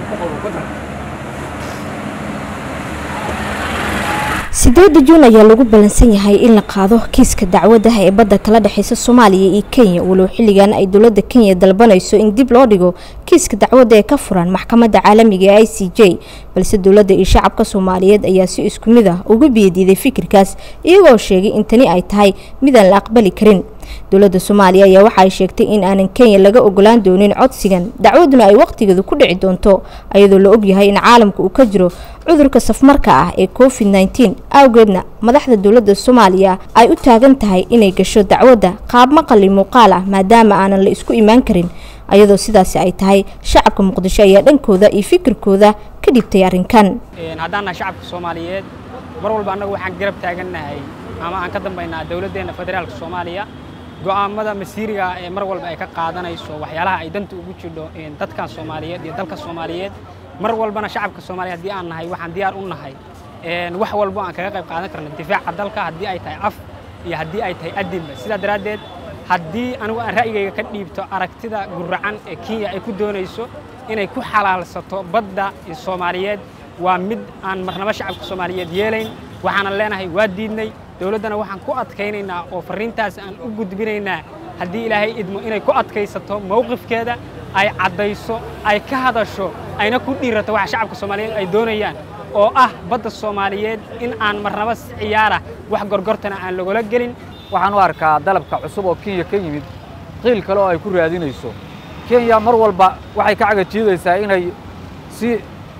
sideeda juun ayaa lagu ballansan yahay in la qaado kiiska dacwadda ee badda kala dhexeysa soomaaliya iyo kenya walow xilligan ay dowladda kenya dalbanayso in dib loo dhigo kiiska dacwadda ee ka furan maxkamadda caalamiga ee i c j balse dowladda iyo shacabka soomaaliyeed ayaa si isku mid ah uga biyadiiday fikirkaas iyagoo sheegay in tani ay tahay midaan la aqbali karin dowladda soomaaliya ayaa waxa ay sheegtay in aanan kenya laga ogolaan doonin codsigan dacwaduna ay wakhtigeedu ku dhici doonto ayadoo la ogyahay in caalamka uu ka jiro cudurka safmarka ah ee covid nneteen awgeedna madaxda dowladda soomaaliya ay u taagan tahay inay gasho dacwadda qaab maqali muuqaal ah maadaama aanan la isku imaan karin ayadoo sidaasi ay tahay shacabka muqdisho ayaa dhankooda iyo fikirkooda ka dhibtay arrinkan haddaan nahay shacabka soomaaliyeed mar walba annagu waxaan garab taagannahay ama aan ka dambaynaa dowladdeenna federaalka soomaaliya go'aamada masiiriga ee mar walba ay ka qaadanayso waxyaalaha ay danta ugu jidho dadkan soomaaliyeed iyo dalka soomaaliyeed mar walbana shacabka soomaaliya haddii aan nahay waxaan diyaar u nahay wax walbo aan kaga qayb qaadan karno difaaca dalka haddii ay tahay af iyo haddii ay tahay adinba sidaa daraaddeed haddii anigu aan ra'yigayga ka dhiibto aragtida guracan ee kenya ay ku doonayso inay ku xalaalsato badda soomaaliyeed waa mid aan marnabo shacabka soomaaliyeed yeelayn waxaanan leenahay waa diidnay dowladdana waxaan ku adkaynaynaa oo farriintaas aan u gudbinaynaa haddii ilaahay idmo inay ku adkaysato mowqifkeeda ay caddayso ay ka hadasho ayna ku dhiirato waxa shacabka soomaaliyeed ay doonayaan oo ah badda soomaaliyeed in aan marnabo ciyaara wax gorgortana aan lagula gelin waxaan u arkaa dalabka cusub oo kenya ka yimid qiil kale oo ay ku raadinayso kenya mar walba waxay ka cagajiidaysaa inay si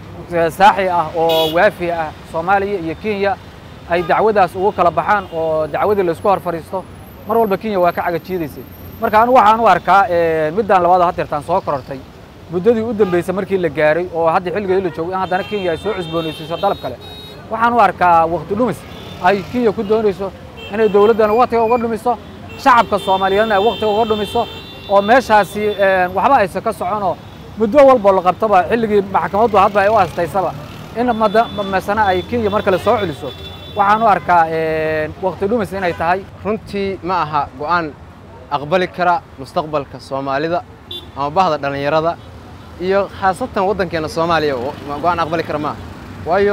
saaxi ah oo waafi ah soomaaliya iyo kenya ay dacwadaas ugu kala baxaan oo dacwadii laysku hor fadhiisto mar walba kenya waa ka cagajiidaysay marka anigu waxaan u arkaa middaan labaad hadeertaan soo korortay muddadii u dambaysay markii la gaaray oo hadda xilligeedii la joogo in haddana kenya ay soo cusboonaysiiso dalab kale waxaan u arkaa wakti dhumis ay kenya ku doonayso inay dowladdana waktiga uga dhumiso shacabka soomaaliyeedna ay waktiga uga dhumiso oo meeshaasi waxba aysan ka soconoo muddo walbo la qabtaba xilligii maxkamaddu hadba ay u astaysaba in masana ay kenya mar kale soo celiso waxaan u arkaa wakti dhumis inay tahay runtii ma aha go'aan aqbali kara mustaqbalka soomaalida ama bahda dhallinyarada iyo khaasatan waddankeenna soomaaliya go'aan aqbali kara maaha waayo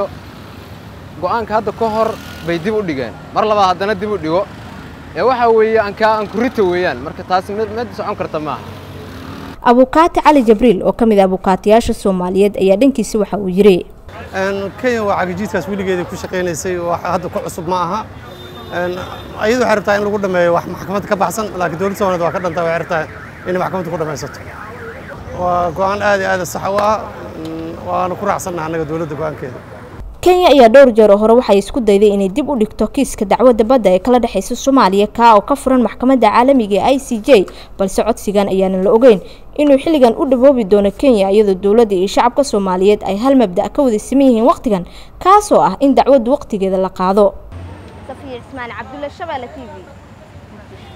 go'aanka hadda ka hor bay dib u dhigeen mar labaad haddana dib u dhigo ee waxaa weeye ankaa ankurita weeyaan marka taasi mid socon karta maaha abukaati cali jabriil oo ka mid a abukaatiyaasha soomaaliyeed ayaa dhankiisa waxa uu yidhi kenya waa cagajiidkaas weligeeda ku shaqaynaysay wax hadda ku cusub ma aha ayadu waxay rabtaa in lagu dhameeyo wax maxkamadda ka baxsan laakiin dowladda soomaaliyed waa ka dhantaa waxay rabtaa inay maxkamadda ku dhamaysato waa go'aan aad iyo aad sax u ah waana ku raacsannaha annaga dowladda go'aankeeda kenya ayaa dhowr jeer oo hore waxay isku dayday inay dib u dhigto kiiska dacwadda badda ee kala dhexeysa soomaaliya kaa oo ka furan maxkamadda caalamiga ee i c j balse codsigan ayaanan la ogeyn inuu xilligan u dhawoobi doono kenya iyadoo dowladda iyo shacabka soomaaliyeed ay hal mabda' ka wada siman yihiin wakhtigan kaasoo ah in dacwaddu wakhtigeeda la qaado safiya cismaan cabdulle shabeelle t v